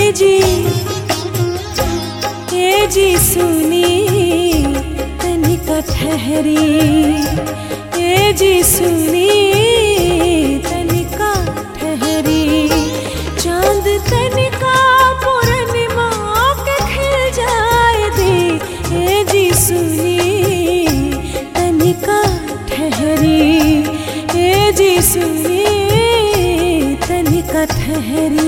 जी ए जी सुनी तनिका ठहरी ए जी सुनी तनिका ठहरी चांद तनिका पूर्णिमा के खिल जाए दे ए जी सुनी तनिका ठहरी ए जी सुनी तनिका ठहरी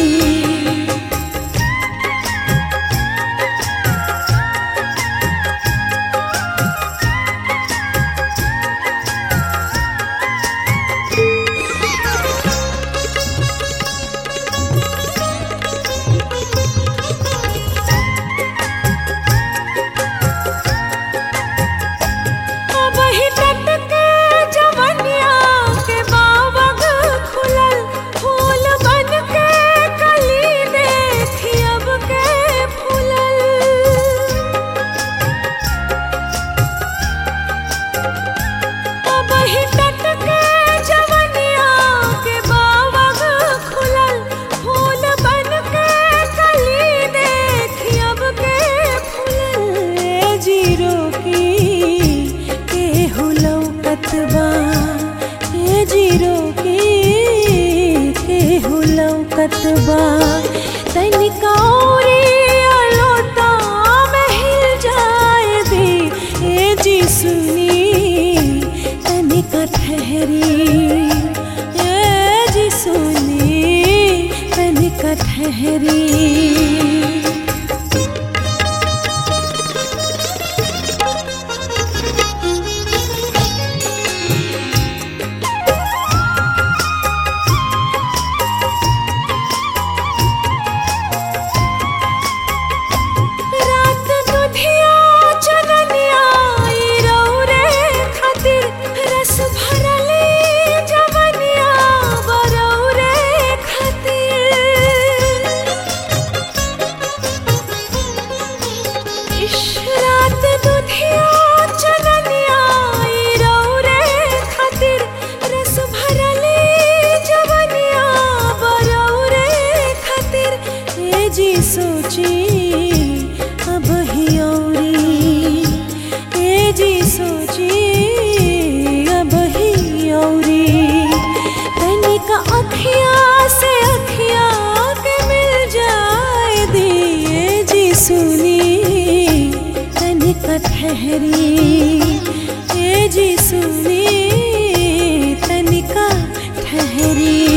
वही तट के जवनिया के बावग खुलल फूल बन के कली देखी अब के फूलल वही तट के जवनिया के बावग खुलल फूल बन के कली देखी अब के फूलल ए जीरो की के हुलौ कतबा ए जीरो की के हुलौ कतबा तनिका औरी अलोता में हिल जाए दे ए जी सुनी तनिका ठहरी ए जी सुनी तनिका ठहरी रात दुधिया चननिया ई रौरे खातिर रस भरले जवनिया बरौरे खातिर इश रात दुधिया चननिया ई रौरे खातिर रस भरले जवनिया बरौरे खातिर ए जी सोची अब ही औरी ए जी सोची अब ही औरी तनिका अखिया से अखिया के मिल जाए दिए जी सुनी तनिका ठहरी ए जी सुनी तनिका ठहरी